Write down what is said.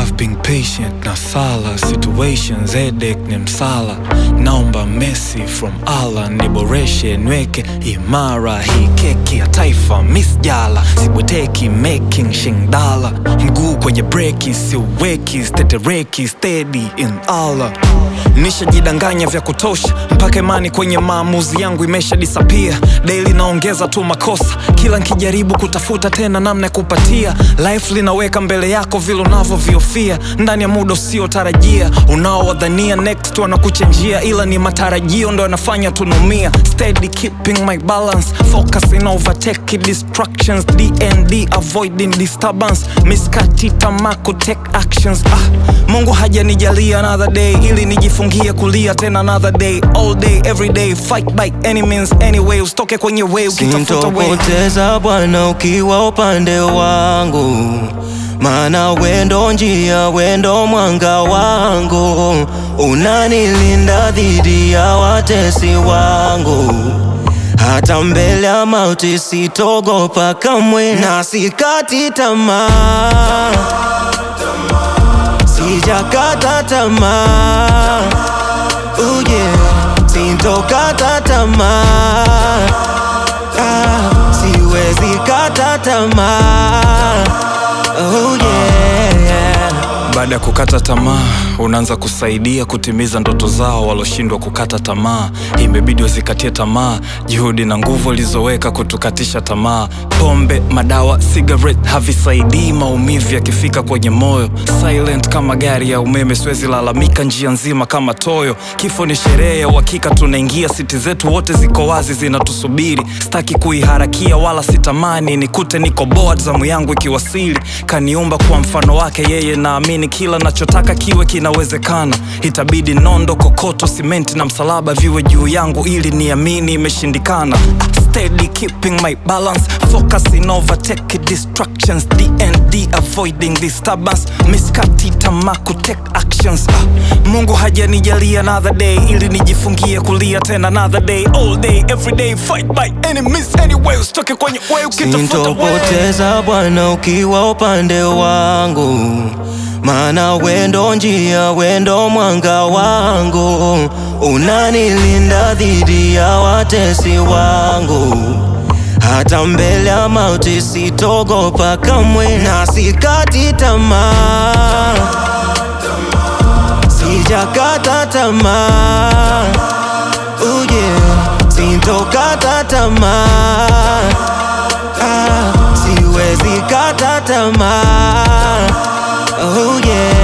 I've been patient na sala situations headache ni msala naomba Messi from Allah niboreshe nweke imara hii keki ya taifa Miss Jala sibweteki making shingdala mguu kwenye breki siuweki stetereki steady in Allah nishajidanganya vya kutosha mpaka imani kwenye maamuzi yangu imesha disappear daily naongeza tu makosa kila nkijaribu kutafuta tena namna ya kupatia life linaweka mbele yako vile unavyoviofia ndani ya muda usiotarajia unaowadhania next wanakuchenjia ila ni matarajio ndo yanafanya tunumia steady keeping my balance focusing overtake distractions dnd avoiding disturbance miskati tamako take actions ah, mungu hajanijalia another day ili nijifungie kulia tena another day all day every day fight by any means anyway usitoke kwenye way ukitafuta way Sintopoteza Bwana ukiwa upande wangu, maana wendo njia, wendo mwanga wangu, unanilinda dhidi ya watesi wangu. Hata mbele ya mauti sitogopa kamwe, na sikati tamaa, sijakata tamaa, oh yeah, sintokata tamaa Ah, siwezi kata tamaa oh yeah, yeah. baada ya kukata tamaa unaanza kusaidia kutimiza ndoto zao waloshindwa kukata tamaa imebidi wazikatie tamaa juhudi na nguvu walizoweka kutukatisha tamaa pombe madawa cigarette havisaidii maumivu yakifika kwenye moyo silent kama gari ya umeme siwezi lalamika njia nzima kama toyo kifo ni sherehe ya uhakika tunaingia siti zetu wote ziko wazi zinatusubiri sitaki kuiharakia wala sitamani nikute niko board zamu yangu ikiwasili kaniumba kuwa mfano wake yeye naamini kila nachotaka kiwe kinawezekana itabidi nondo kokoto simenti na msalaba viwe juu yangu ili niamini imeshindikana Ah, steady keeping my balance focusing overtake distractions dnd avoiding disturbance miskati tamaku take actions ah, mungu hajanijalia another day ili nijifungie kulia tena another day all day every day fight by any means anyway usitoke kwenye way ukitafuta way Sintopoteza Bwana ukiwa upande wangu, maana wendo njia, wendo mwanga wangu, unanilinda dhidi ya watesi wangu. Hata mbele ya mauti sitogopa kamwe, na sikati tamaa, sijakata tamaa, oh yeah, sintokata tamaa Ah, siwezi kata tamaa oh yeah